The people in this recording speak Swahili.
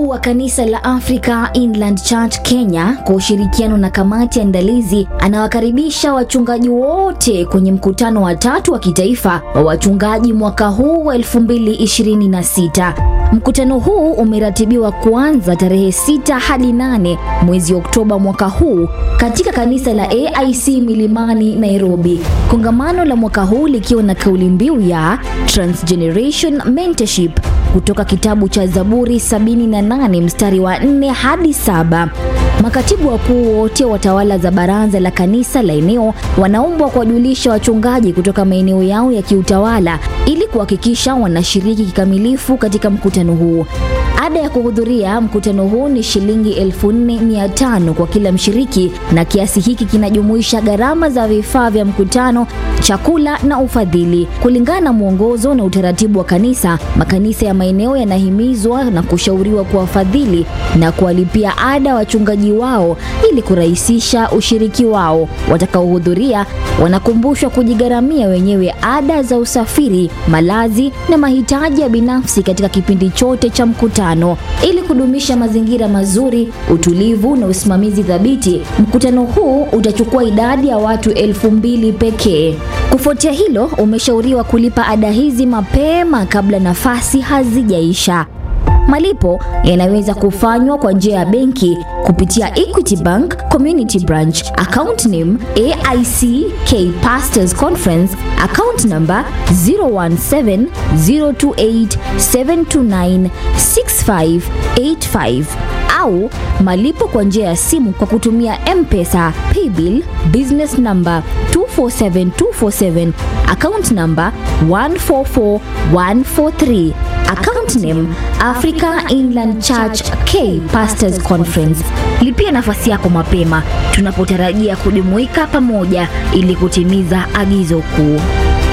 wa kanisa la Africa Inland Church Kenya kwa ushirikiano na kamati ya andalizi anawakaribisha wachungaji wote kwenye mkutano wa tatu wa kitaifa wa wachungaji mwaka huu wa 2026. Mkutano huu umeratibiwa kuanza tarehe 6 hadi 8 mwezi Oktoba mwaka huu katika kanisa la AIC Milimani, Nairobi. Kongamano la mwaka huu likiwa na kauli mbiu ya Transgeneration Mentorship kutoka kitabu cha Zaburi 78 mstari wa 4 hadi saba. Makatibu wakuu wote wa tawala za baraza la kanisa la eneo wanaombwa kuwajulisha wachungaji kutoka maeneo yao ya kiutawala ili kuhakikisha wanashiriki kikamilifu katika mkutano huu. Ada ya kuhudhuria mkutano huu ni shilingi 4500 kwa kila mshiriki, na kiasi hiki kinajumuisha gharama za vifaa vya mkutano, chakula na ufadhili. Kulingana na mwongozo na utaratibu wa kanisa, makanisa ya maeneo yanahimizwa na kushauriwa kuwafadhili na kuwalipia ada wachungaji wao ili kurahisisha ushiriki wao. Watakaohudhuria wanakumbushwa kujigharamia wenyewe ada za usafiri, malazi na mahitaji ya binafsi katika kipindi chote cha mkutano. Ili kudumisha mazingira mazuri, utulivu na usimamizi thabiti, mkutano huu utachukua idadi ya watu elfu mbili pekee. Kufuatia hilo, umeshauriwa kulipa ada hizi mapema kabla nafasi hazijaisha. Malipo yanaweza kufanywa kwa njia ya benki kupitia Equity Bank Community Branch, account name AIC K Pastors Conference, account number 017028729658 au malipo kwa njia ya simu kwa kutumia M-Pesa, Paybill, business number 247247, account number 144143. Account name Africa Inland Church K Pastors Conference. Lipia nafasi yako mapema tunapotarajia kujumuika pamoja ili kutimiza agizo kuu.